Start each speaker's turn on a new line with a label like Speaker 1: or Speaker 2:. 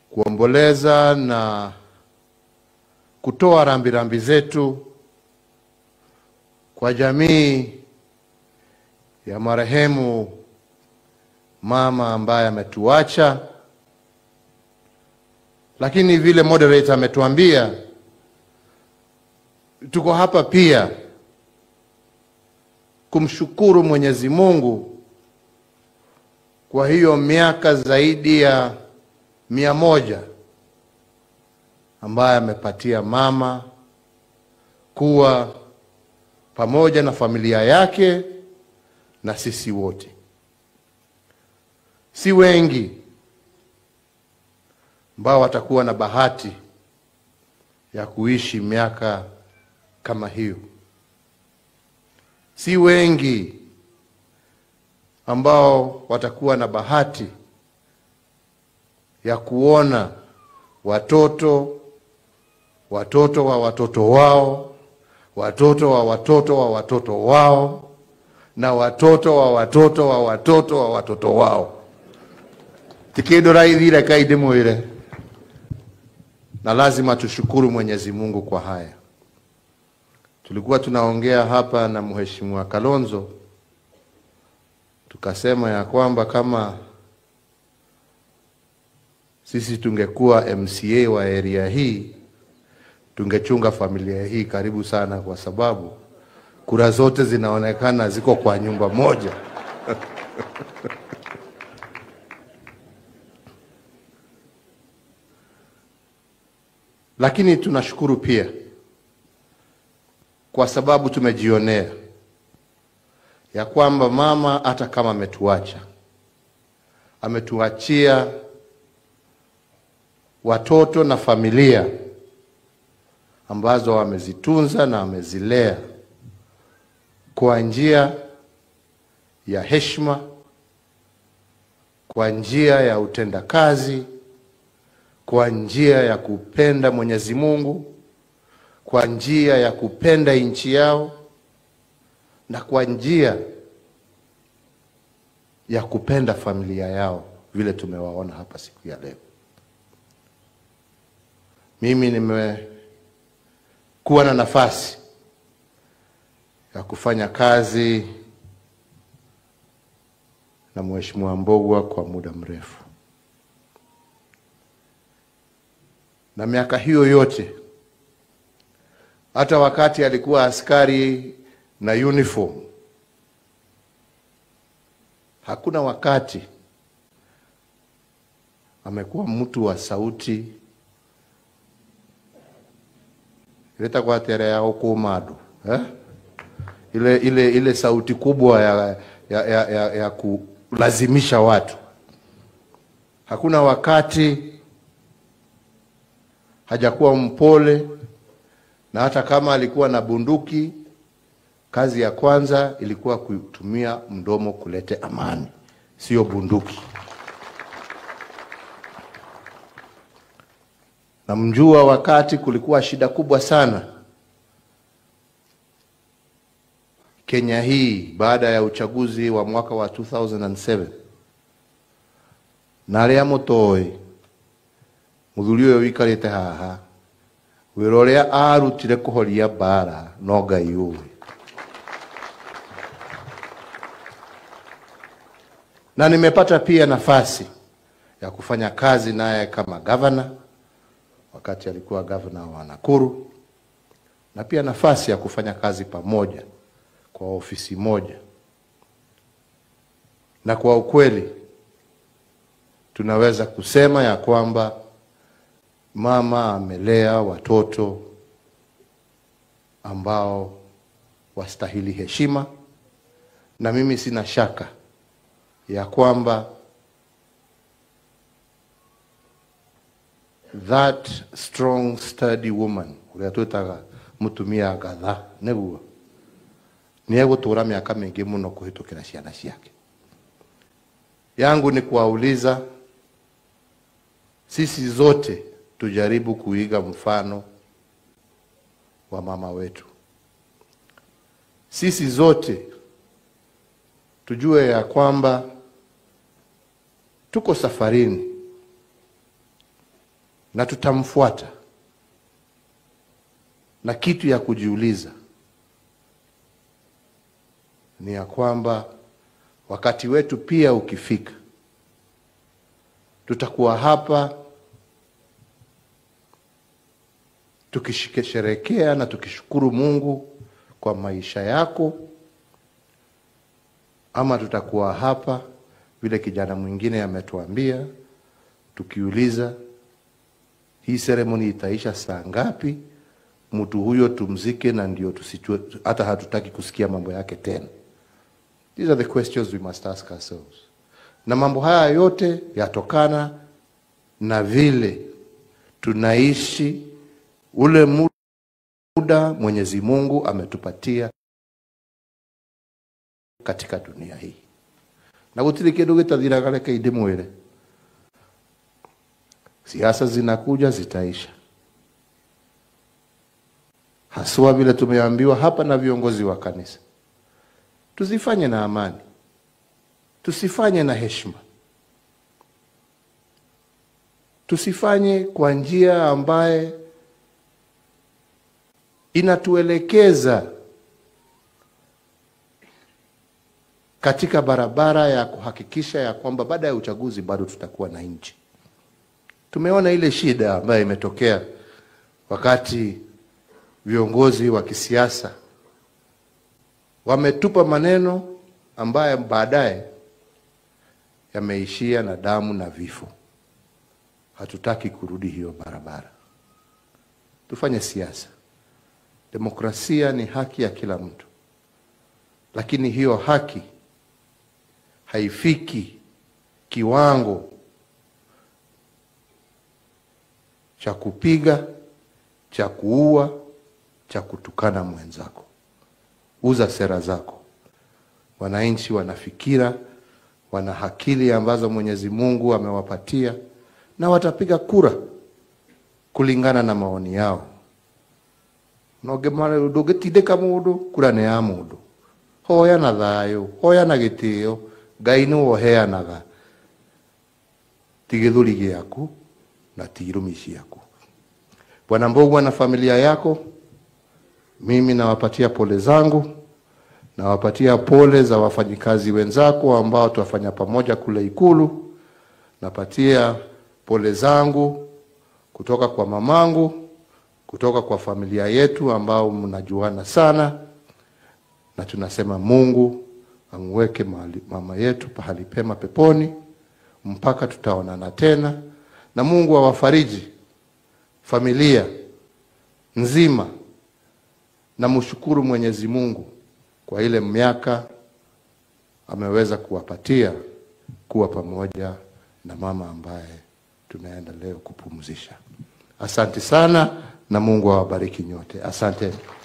Speaker 1: kuomboleza na kutoa rambirambi zetu kwa jamii ya marehemu mama ambaye ametuacha, lakini vile moderator ametuambia, tuko hapa pia kumshukuru Mwenyezi Mungu kwa hiyo miaka zaidi ya mia moja ambaye amepatia mama kuwa pamoja na familia yake na sisi wote. Si wengi ambao watakuwa na bahati ya kuishi miaka kama hiyo. Si wengi ambao watakuwa na bahati ya kuona watoto watoto wa watoto wao watoto wa watoto wa watoto wao na watoto wa watoto wa watoto wa watoto wao tikindu raithire kai ndimwire na lazima tushukuru Mwenyezi Mungu kwa haya. Tulikuwa tunaongea hapa na Mheshimiwa Kalonzo tukasema ya kwamba kama sisi tungekuwa MCA wa area hii tungechunga familia hii karibu sana, kwa sababu kura zote zinaonekana ziko kwa nyumba moja. Lakini tunashukuru pia kwa sababu tumejionea ya kwamba mama hata kama ametuacha, ametuachia watoto na familia ambazo amezitunza na amezilea kwa njia ya heshima, kwa njia ya utendakazi, kwa njia ya kupenda Mwenyezi Mungu, kwa njia ya kupenda nchi yao na kwa njia ya kupenda familia yao vile tumewaona hapa siku ya leo. Mimi nimekuwa na nafasi ya kufanya kazi na Mheshimiwa Mbogwa kwa muda mrefu, na miaka hiyo yote, hata wakati alikuwa askari na uniform, hakuna wakati amekuwa mtu wa sauti ileta kwa tere ya ukuma andu eh? ile, ile, ile sauti kubwa ya, ya, ya, ya, ya kulazimisha watu. Hakuna wakati hajakuwa mpole, na hata kama alikuwa na bunduki, kazi ya kwanza ilikuwa kutumia mdomo kulete amani, sio bunduki. Namjua wakati kulikuwa shida kubwa sana Kenya hii baada ya uchaguzi wa mwaka wa 2007 na aria mutoi muthuri uyu wikarite haha wira uria arutire kuhoria mbara no ngai uwi na nimepata pia nafasi ya kufanya kazi naye kama gavana wakati alikuwa gavana wa Nakuru na pia nafasi ya kufanya kazi pamoja kwa ofisi moja, na kwa ukweli tunaweza kusema ya kwamba mama amelea watoto ambao wastahili heshima, na mimi sina shaka ya kwamba that strong sturdy woman uria twitaga mutumia ngatha niguo ni egũtũra miaka mingi muno kuhitukira ciana ciake. Yangu ni kuwauliza sisi zote tujaribu kuiga mfano wa mama wetu. Sisi zote tujue ya kwamba tuko safarini na tutamfuata, na kitu ya kujiuliza ni ya kwamba wakati wetu pia ukifika, tutakuwa hapa tukisherekea na tukishukuru Mungu kwa maisha yako, ama tutakuwa hapa vile kijana mwingine ametuambia, tukiuliza hii seremoni itaisha saa ngapi, mtu huyo tumzike, na ndio tusichue, hata hatutaki kusikia mambo yake tena. These are the questions we must ask ourselves. Na mambo haya yote yatokana na vile tunaishi ule muda Mwenyezi Mungu ametupatia katika dunia hii, na gutiri kindu gitathiraga reke ndimwire, siasa zinakuja zitaisha, haswa vile tumeambiwa hapa na viongozi wa kanisa Tusifanye na amani, tusifanye na heshima, tusifanye kwa njia ambaye inatuelekeza katika barabara ya kuhakikisha ya kwamba baada ya uchaguzi bado tutakuwa na nchi. Tumeona ile shida ambayo imetokea wakati viongozi wa kisiasa wametupa maneno ambayo baadaye yameishia na damu na vifo. Hatutaki kurudi hiyo barabara. Tufanye siasa. Demokrasia ni haki ya kila mtu, lakini hiyo haki haifiki kiwango cha kupiga, cha kuua, cha kutukana mwenzako. Uza sera zako. Wananchi wana fikira, wana akili ambazo Mwenyezi Mungu amewapatia na watapiga kura kulingana na maoni yao. ndũngĩtindĩka mũndũ kura nĩ ya mũndũ hoya na thayũ hoya na gĩtĩo Ngai nĩwe ũheanaga ti gĩthũri gĩaku na ti irumi ciaku Bwana Mbogwa na familia yako mimi nawapatia pole zangu, nawapatia pole za wafanyikazi wenzako ambao tuwafanya pamoja kule Ikulu. Napatia pole zangu kutoka kwa mamangu, kutoka kwa familia yetu ambao mnajuana sana, na tunasema Mungu amweke mahali- mama yetu pahali pema peponi mpaka tutaonana tena, na Mungu awafariji familia nzima na mshukuru Mwenyezi Mungu kwa ile miaka ameweza kuwapatia kuwa pamoja na mama ambaye tunaenda leo kupumzisha. Asante sana na Mungu awabariki nyote. Asante.